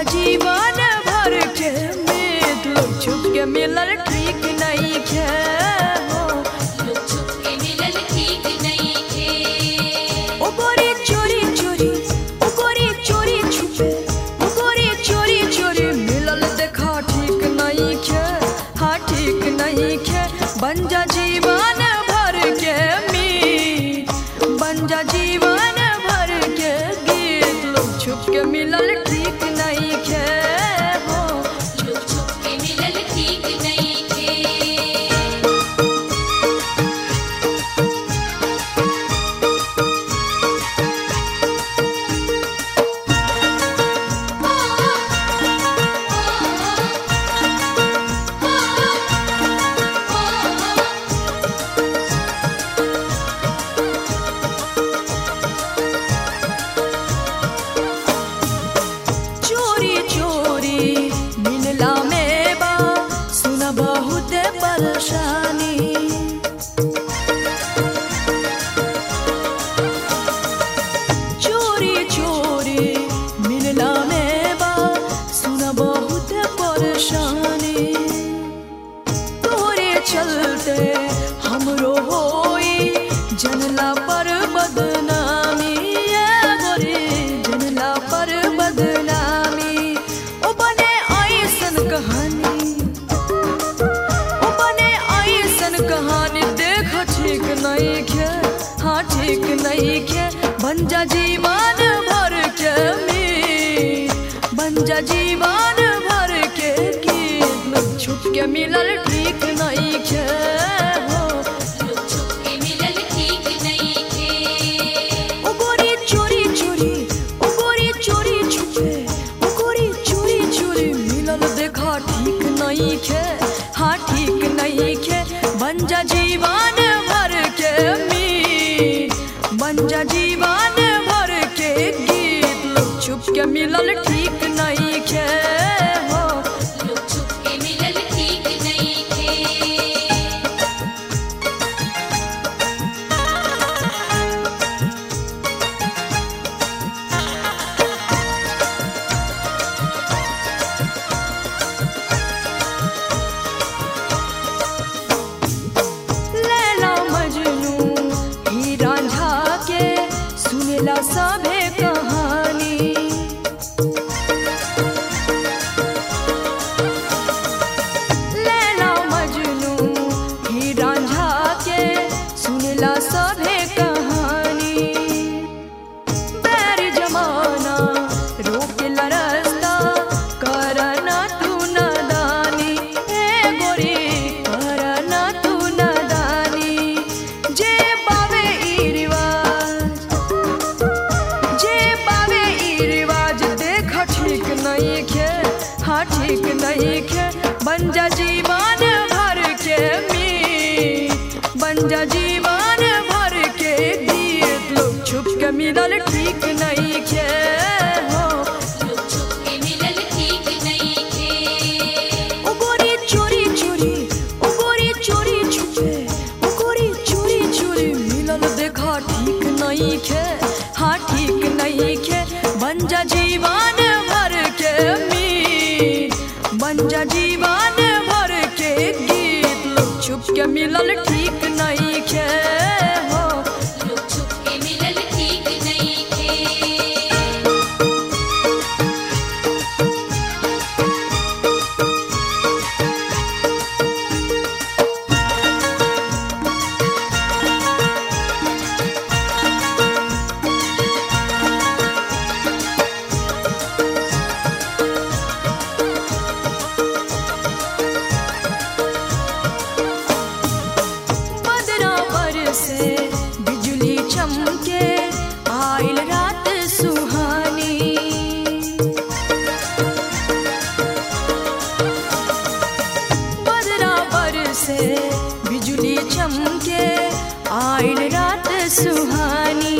जीवन भर के मेद लोग छुप के मिलल ठीक नहीं खे हो लोग छुप के मिलल ठीक नहीं थे ओ गोरी चोरी चोरी ओ गोरी चोरी छुपे ओ गोरी चोरी चोरी मिलल देखा ठीक नहीं खे हाँ ठीक नहीं खे बन जा जीवन भर के मीत बन जा जीवन भर के गीत लोग छुप के मिलल ठीक नहीं खे हो लोग छुप के मिलल ठीक नहीं थे चोरी चोरी मिलला में बा सुन बहुत परेशानी चोरी चोरी मिलला में बा सुन बहुत परेशानी तोरे चलते हमरो होई जनला पर बदनामी ये गोरी जनला पर बदनामी ओ बने ऐसन कहानी ओ बने ऐसन कहानी देख ठीक नहीं खे हाँ ठीक नहीं खे बन जा जीवन भर के मीत बन जा जीवन भर के गीत लोग छुप के मिलल ठीक नहीं खे हो लोग छुप के मिलल ठीक नहीं थे ओ गोरी चोरी चोरी ओ गोरी चोरी छुपे ओ गोरी चोरी चोरी मिलल देखा ठीक नहीं खे हाँ ठीक नहीं खे बन जा जीवन भर के मीत बन जा जीवन भर के गीत लोग छुप के मिलल ठीक नहीं खे हो लोग छुप के मिलल ठीक नहीं थे लैला मजनू ही रांझा के सुनेला सभे कहानी लैला मजनू ही रांझा के सुनेला सभे कहानी बैर जमाना रोक रस्ता करना तू नदानी ए गोरी करना तू नदानी जे बावे ई रिवाज जे बावे ई रिवाज देख ठीक नहीं खे हाँ ठीक नहीं खे बन जा जीवन भर के मीत बन जा जीवन भर के गीत लोग छुप के मिलल ठीक नहीं खे हो लोग छुप के मिलल ठीक नहीं थे ओ गोरी चोरी चोरी ओ गोरी चोरी छुपे ओ गोरी चोरी चोरी मिलल देखा ठीक नहीं खे हाँ ठीक नहीं खे बन जा जीवन भर के मीत बन जा जीवन भर के गीत लोग छुप के मिलल ठीक नहीं खे हो लोग छुप के मिलल ठीक नहीं थे बदरा पर से बिजली चमके आइल रात सुहानी बदरा पर से बिजली चमके आइल रात सुहानी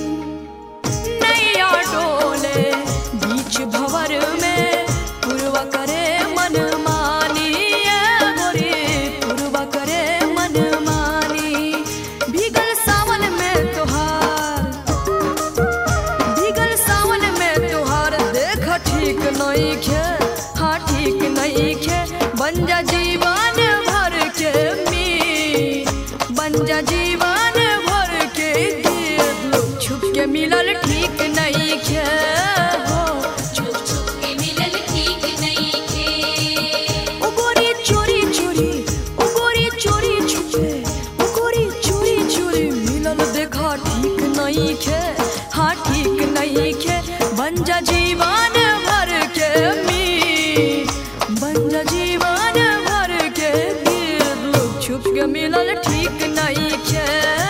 नैया डोले बीच भवर में पूर्वा करे मन मानी ए गोरी पूर्वा करे मन मानी भीगल सावन में तोहार भीगल सावन में तोहार देख ठीक नहीं खे हाँ ठीक नहीं खे बन जा जीवन भर के मी बन जा जीवन भर के गिर लोग छुप के मिलल ठीक नहीं खे हो छुप छुप के मिलल ठीक नहीं खे ओ गोरी चोरी चोरी ओ गोरी चोरी छुपे ओ गोरी चोरी चोरी मिलल देखा ठीक नहीं खे हाँ ठीक नहीं खे बन जा जीवन भर के मी बन जा जीवन भर के गिर लोग छुप के मिलल ठीक नहीं खे